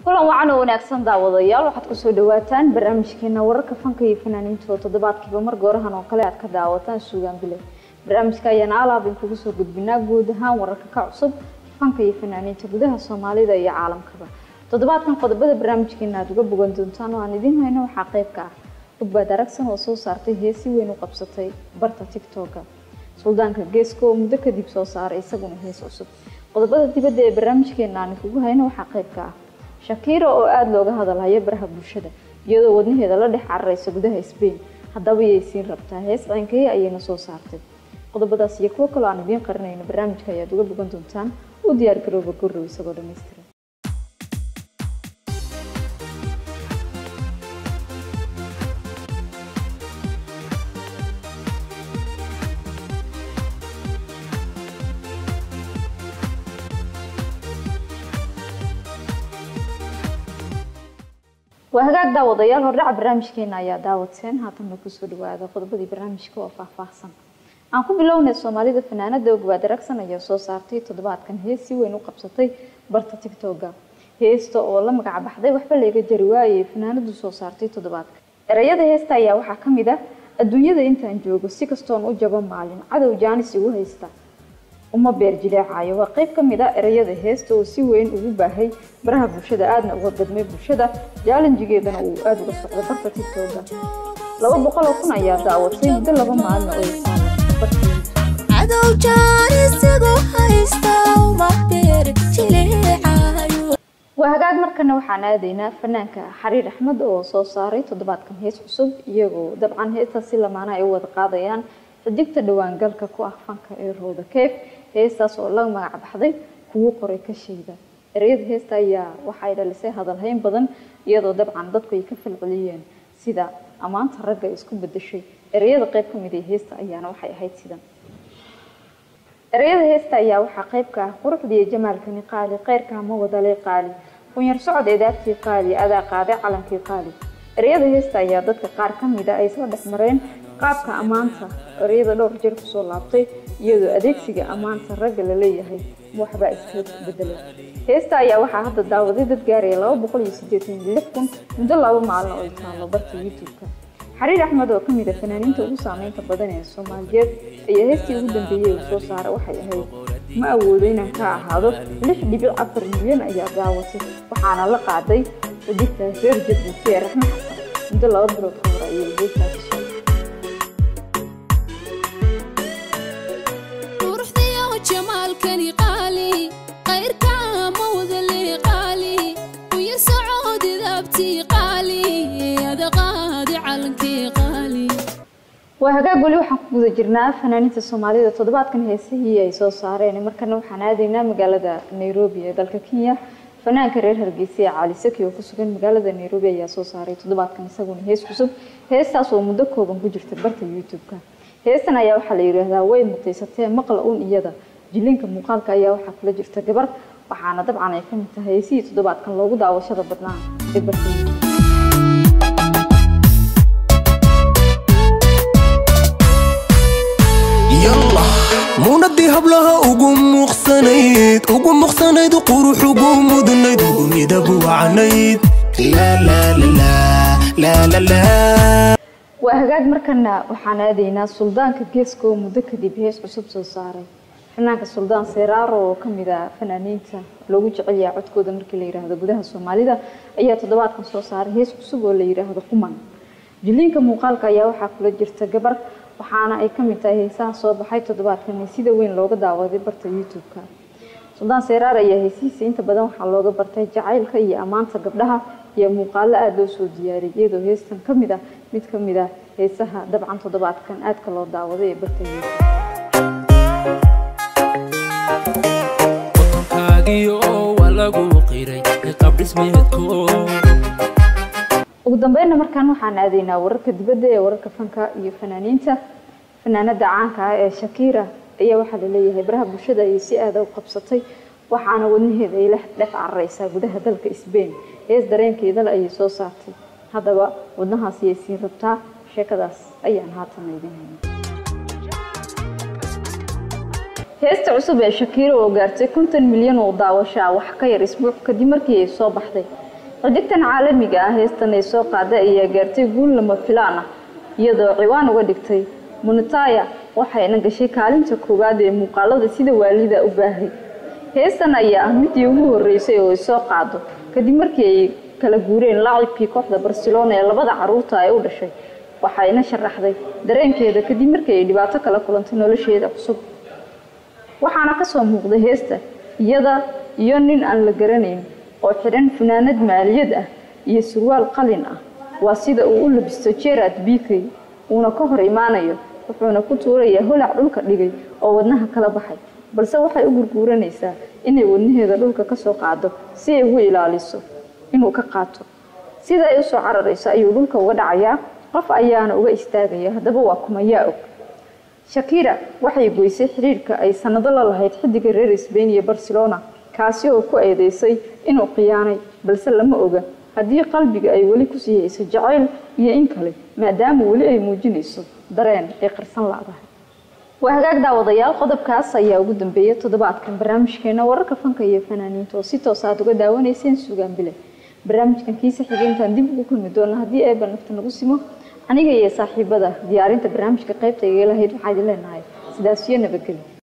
kulan wacan oo wanaagsan daawadayaal waxaad kusoo dhawaataan barnaamijkeena wararka fanka iyo fanaaniinta oo toddobaadkiiba mar goorahan oo kale aad ka daawataan suugaan bile barnaamijka ayaana alaab in kugu soo gudbinaa guud ahaan wararka ka cusub fanka iyo fanaaniinta gudaha soomaalida iyo caalamkaba toddobaadkan qodobada barnaamijkeena aad uga bogan doontaan oo aan idiin hayno waxaa qayb ka ah ugbaad aragsan oo soo saartay heesi weyn u qabsatay barta tictoka suldaanka geeska oo muddo kadib soo saaray isaguna hees cusub qodobada dibadda ee barnaamijkeena aan kugu hayno waxaa qayb ka ah shakiira oo aada looga hadalhayo baraha bulshada iyadoo wadnaheeda la dhex cararaysa gudaha sbain haddaba yay siin rabtaa hees ceynkaya ayayna soo saartay qodobadaas iyo kuwo kaloo aan idiin qarinayno barnaamijka ayaad uga bogan doontaan u diyaar garooba gorow isagoo dhammaystiran waa hagaag daawadayaal hordhaca barnaamijkeena ayaa daawateen haatanna kusoo dhawaada qodobadii barnaamijka oo faahfaahsan aan ku bilownay soomaalida fanaanada ogbaad aragsan ayaa soo saartay toddobaadkan hees si weyn u qabsatay barta tictoga heesta oo la magac baxday waxba laga jari waayay fanaanadu soo saartay toddobaadka erayada heesta ayaa waxaa ka mid ah adduunyada intaan joogo si kastoon u jabo maalin cadow jaanis igu haysta uma beer jileecayo waa qayb ka mid ah erayada heesta oo si weyn ugu baahay baraha bulshada aadna uga gadmay bulshada jaalanjigeedana uu aada uga socdo barta tictoga laba boqol oo kun ayaa daawatay muddo laba maalin oo cadow jaanisigu haysta uma beer jileecayo waa hagaag markana waxaan aadaynaa fanaanka xariir axmed oo soo saaray toddobaadkan hees cusub iyagoo dabcan heestaas si lamaana ay u wada qaadayaan xidigta dhowaan galka ku ah fanka ee rooda keef heestaas oo la magac baxday kugu qoray ka sheega ereyada heesta ayaa waxay dhalisay hadalhayn badan iyadoo dabcan dadku ay ka falceliyeen sida ammaanta ragga isku bedeshay ereyada qayb ka mid ee heesta ayaana waxay ahayd sidan ereyada heesta ayaa waxaa qayb ka ah quruxdiiyo jamaalkani qaali kheyrkaa ma wadalay qaali kunyar socod edaabtii qaali adaa qaaday calankii qaali ereyada heesta ayaa dadka qaar ka mid a ay soo dhex mareen qaabka ammaanta ereyada dhowr jeer kusoo laabtay iyadoo adeegsiga ammaanta ragga la leeyahay waxbaa iska bedelay heesta ayaa waxaa hadda daawaday dad gaaraya laba boqol iyo siddeetan iyo lix kun muddo laba maalin oo ay taalo barta youtube-ka xariir axmed oo kamid a fanaaniinta ugu saameynta badan ee soomaaliyeed ayaa heestii ugu dambeeyey uu soo saara waxay ahayd ma awoodo inaan ka ahaado lix dhibic afar milyan ayaa daawatay waxaana la qaaday xidigtaas reer jabuuti ee raxme xasan muddo laba bilood ka hor ayay heestaasi soo quruxdiyo jamaalkani qaali kayrka ma wadale qaali kuya socod idaabtii qaali ada qaadi calankii qaali waa hagaag weli waxaan ku guda jirnaa fanaaniinta soomaalida toddobaadkan heesihii ay soo saareen markana waxaan aadaynaa magaalada nairobi ee dalka kenya fanaanka reer hargeysa ee cali saki oo ku sugan magaalada nairobi ayaa soo saaray toddobaadkan isaguna hees cusub heestaas oo muddo kooban ku jirta barta youtube-ka heestan ayaa waxaa la yidhaahdaa way mutaysatee maqla un iyada jilinka muuqaalka ayaa waxaa kula jirta gabar waxaana dabcan ay ka mid tahay heesihii toddobaadkan loogu daawashada badnaa ee barta youtube yalla muunadii hablaha ugu muuqsanayd ugu muuqsanayd qurux ugu mudnayd ugu midab wacnayd waa hagaag markana waxaan aadaynaa suldaanka geeska oo muddo kadib hees cusub soo saaray fanaanka suldaan seeraaro oo kamid ah fanaaniinta loogu jecel yahay codkooda markii la yidhaahdo gudaha soomaalida ayaa toddobaadkan soo saaray hees cusub oo la yidhaahdo quman jiliinka muuqaalka ayaa waxaa kula jirta gabar waxaana ay kamid tahay heesaha soo baxay toddobaadkan ee sida weyn looga daawaday barta youtube-ka suldaan seeraar ayaa heesihiisa inta badan waxaa looga bartay jacaylka iyo ammaanta gabdhaha iyo muuqaalo aada loo soo diyaariyay iyadoo heestan ka mid ah mid ka mid ah heesaha dabcan toddobaadkan aadka loo daawaday ee barta youtube kaagiyo waa lagu qiray qaab dhismeedko ugu dambeynna markaan waxaan aadaynaa wararka dibadda ee wararka fanka iyo fanaaniinta fanaanada caanka ah ee shakiira ayaa waxaa laleeyahay baraha bulshada ayay si aada u qabsatay waxaana wadnaheeda ay la dhex carareysaa gudaha dalka sbain hees dareenkeedale ayay soo saartay haddaba wadnahaas ayay siin rabtaa sheekadaas ayaan haatan idin hayna heesta cusub ee shakiiro oo gaartay konton milyan oo daawasho ah wax ka yar isbuuc kadib markii ay soo baxday xidigtan caalamiga ah heestan ay soo qaaday ayaa gaartay guul lama filaan ah iyadoo ciwaan uga dhigtay munitaya waxayna gashay kaalinta koowaad ee muuqaalada sida waalida u baahay heestan ayaa ah midii ugu horeysay oo ay soo qaado kadib markii ay kala guureen laacibkii kooxda barcelona ee labada caruurta ay u dhashay waxayna sharaxday dareenkeeda kadib markii ay dhibaato kala kulantay nolosheeda cusub waxaana kasoo muuqday heesta iyada iyo nin aan la garanayn oo xidhan funaanad maaliyad ah iyo surwaal qalin ah waa sida uu u labisto gerard bikey uuna ka hor imaanayo wuxuuna ku tuurayaa holac dhulka dhigay oo wadnaha kala baxay balse waxay u gurguuranaysaa inay wadnaheeda dhulka kasoo qaado si ay ugu ilaaliso inuu ka qaato sida ay usoo cararayso ayuu dhulka uga dhacayaa qof ayaana uga istaagaya haddaba waa kumayaa og shakira waxay goysay xiriirka ay sanado la lahayd xidiga reer sbain iyo barcelona kaasi oo ku eedeysay inuu khiyaanay balse lama oga haddii qalbiga ay weli kusii hayso jacayl iyo in kale maadaama weli ay muujinayso dareen ay qarsan ladahay waa hagaag daawadayaal qodobkaas ayaa ugu dambeeya toddobaadkan barnaamijkeena wararka fanka iyo fanaaniinta oo si toos aad uga daawanayseen sugaan bile barnaamijkan kiisa xigeentaan dib ugu kulmi doona haddii eeba nafta nagu simo aniga iyo saaxiibada diyaarinta barnaamijka qaybta igalahayd waxaa idin leenahay sidaas iyo nabadgelyo